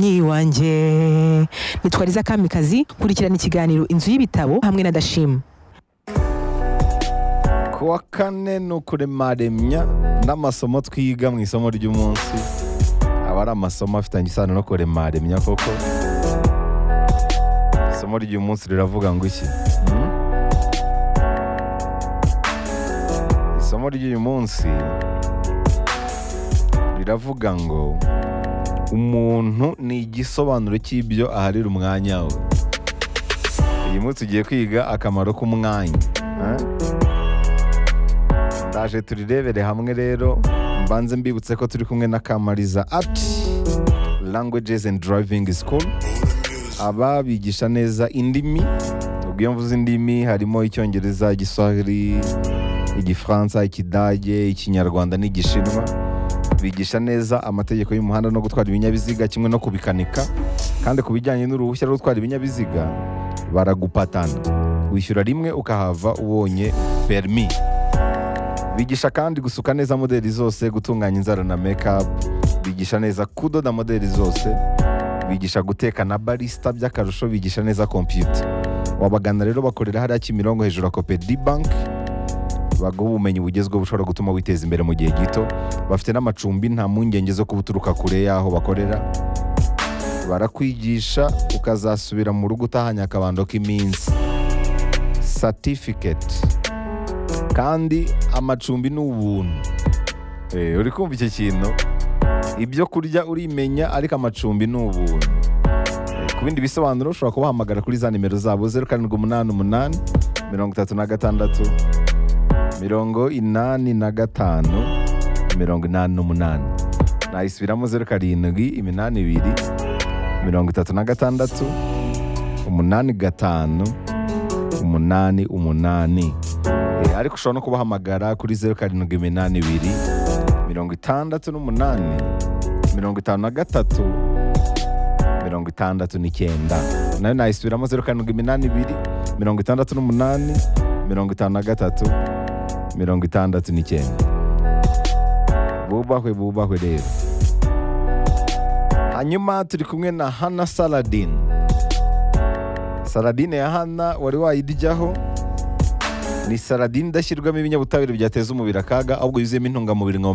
nyi wanjye nitwariza kamikazi kurikirana ikiganiro inzu y'ibitabo hamwe na dashima ku wa kane ni ukuremaremya n'amasomo twiga mu isomo ry'umunsi aba ari amasomo afitanye isano no kuremaremya koko isomo ry'umunsi riravuga ngo iki Hmm? isomo ry'uyu munsi riravuga ngo umuntu ni igisobanuro cy'ibyo aharira umwanya we uyu munsi ugiye kwiga akamaro k'umwanya eh? ndaje turirebere hamwe rero mbanze mbibutse ko turi kumwe na kamariza ati languages and driving school aba bigisha neza indimi ubwo iyo mvuze indimi harimo icyongereza igiswahili igifaransa ikidage ikinyarwanda n'igishinwa bigisha neza amategeko y'umuhanda no gutwara ibinyabiziga kimwe no kubikanika kandi ku bijyanye n'uruhushya rwo gutwara ibinyabiziga baragupatana wishyura rimwe ukahava ubonye perimi bigisha kandi gusuka neza modeli zose gutunganya inzara na make-up bigisha neza kudoda modeli zose bigisha guteka na barisita by'akarusho bigisha neza kompiyuta wabagana rero bakorera hariya kimirongo hejuru ya kopedi banki baguha ubumenyi bugezweho bushobora gutuma witeza imbere mu gihe gito bafite n'amacumbi nta mpungenge zo kuba uturuka kure y'aho bakorera barakwigisha ukazasubira mu rugo utahanye akabando k'iminsi satifiketi kandi amacumbi ni ubuntu Eh, uri kumva icyo kintu ibyo kurya urimenya ariko amacumbi ni ubuntu Eh, ku bindi bisobanuro ushobora kubahamagara kuri za nimero zabo zeru karindwi umunani umunani mirongo itatu na gatandatu mirongo inani na gatanu mirongo inani n'umunani nayisubiramo zeru karindwi iminani ibiri mirongo itatu na gatandatu umunani gatanu umunani umunani Eh, ariko ushobora no kubahamagara kuri zeru karindwi iminani ibiri mirongo itandatu n'umunani mirongo itanu na gatatu mirongo itandatu n'icyenda nayo nayisubiramo zeru karindwi iminani ibiri mirongo itandatu n'umunani mirongo itanu na gatatu mirongo itandatu n'icyenda bubahwe bubahwe rero hanyuma turi kumwe na hana saladin saladine ya hana wari wayiryaho ni saladin idashyirwamo ibinyabutabire byateza umubiri akaga ahubwo yuzuyemo intungamubiri nka omega